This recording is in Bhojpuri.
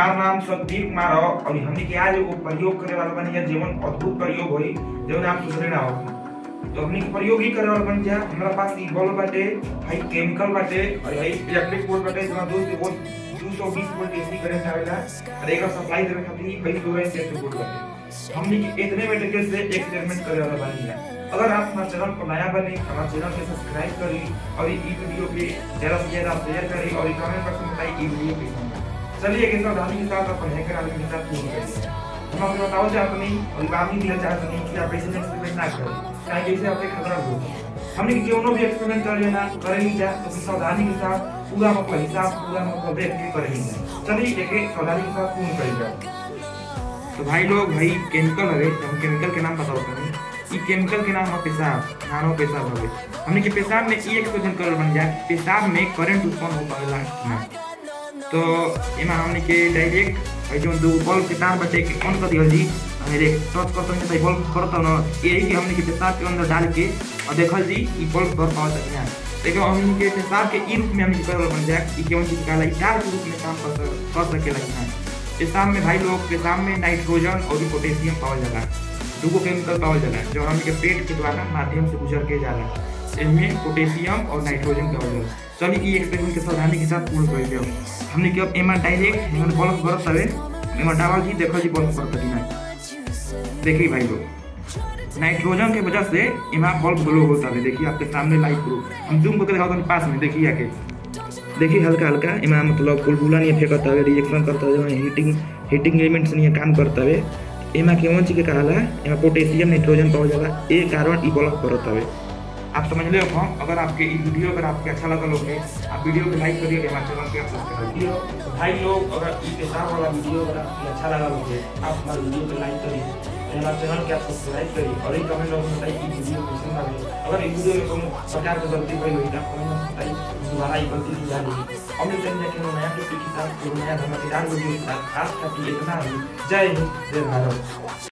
हमार नाम सतबीर कुमार हो और हमने के आज एगो प्रयोग करे वाला बनी है जीवन अद्भुत प्रयोग होई जवन आप सोचले ना हो तो हमने के प्रयोग ही करे वाला बन जा हमरा पास ई बॉल बाटे हाई केमिकल बाटे और हाई इलेक्ट्रिक बोर्ड बाटे जमा दोस्त के बोल 220 वोल्ट एसी करंट आवेला और एकर सप्लाई देवे खातिर ई भाई 2 इलेक्ट्रिक बोर्ड बाटे हमने के इतने मटेरियल से एक्सपेरिमेंट करे वाला बनी है अगर आप हमारे चैनल पर नया बने हमारे चैनल को सब्सक्राइब करी और ई वीडियो के ज्यादा से ज्यादा शेयर करी और कमेंट बॉक्स में बताइए ई वीडियो कैसा है चलिए एक सावधानी के साथ अपन हैकर आदमी के साथ शुरू करेंगे हम आपको बताओ चाहते नहीं और बामी दिया चाहते नहीं कि आप ऐसे एक्सपेरिमेंट ना करें क्या कैसे आपके खतरा हो हमने क्यों भी एक्सपेरिमेंट कर लेना कर नहीं जा तो सावधानी के साथ पूरा मतलब हिसाब पूरा मतलब देख के कर नहीं जा चलिए एक एक सावधानी के साथ पूर्ण कर जाओ तो भाई लोग भाई केमिकल है हम केमिकल के नाम बताओ तनी ई केमिकल के नाम है पेशाब नानो पेशाब हवे हमने के पेशाब में ई एक्सपेरिमेंट कर बन जाए पेशाब में करंट उत्पन्न हो पावेला ना तो एमा हमने के डायरेक्ट भाई जो दो बल्ब के तार बचे के ऑन कर दिया जी हमें देख टच कर तो भाई बल्ब करता ना यही कि हमने के पेशाब के अंदर डाल के और देखल जी ई बल्ब कर पावत है ना देखो हमने के पेशाब के ई रूप में हमने कर बन जाए ई केवन चीज का लाई डार्क रूप में काम कर कर सकेला कि ना पेशाब में भाई लोग पेशाब में नाइट्रोजन और पोटेशियम पावल जाला दूगो केमिकल पावल जाला जो हमने के पेट के द्वारा माध्यम से गुजर के जाला इनमें पोटेशियम और नाइट्रोजन पावल जाला चलिए ई एक्सपेरिमेंट के सावधानी के साथ पूर्ण कर दियो हमने के अब एमा डायरेक्ट एमा बल्ब बरत हवे एमा डावल जी देखो जी बल्ब बरत कि ना देखिए भाई लोग नाइट्रोजन के वजह से एमा बल्ब ग्लो होता है देखिए आपके सामने लाइट प्रूफ हम जूम करके दिखाओ पास में देखिए आके देखिए हल्का हल्का एमा मतलब बुलबुला नहीं फेंकता है रिएक्शन करता है हीटिंग हीटिंग एलिमेंट्स नहीं काम करता है एमा केवन चीज के कहाला एमा पोटेशियम नाइट्रोजन पावल जाला ए कारण ई बल्ब करत हवे आप समझ ले हो अगर आपके ई वीडियो अगर आपके अच्छा लगा होगे आप वीडियो को लाइक करिए हमारे चैनल को सब्सक्राइब करिए भाई लोग अगर ई पेशाब वाला वीडियो अगर आपको अच्छा लगा होगे आप हमारे वीडियो को लाइक करिए और हमारे चैनल को आप सब्सक्राइब करिए और एक कमेंट बॉक्स में बताइए कि वीडियो कैसे लगे अगर इस वीडियो में कोनो प्रकार की गलती कोई हुई तो आप कमेंट बॉक्स में बताइए दोबारा ये गलती सुधार लीजिए और मिलते हैं कि नया टॉपिक के साथ नया धमाकेदार वीडियो के साथ खास करके इतना ही जय हिंद जय भारत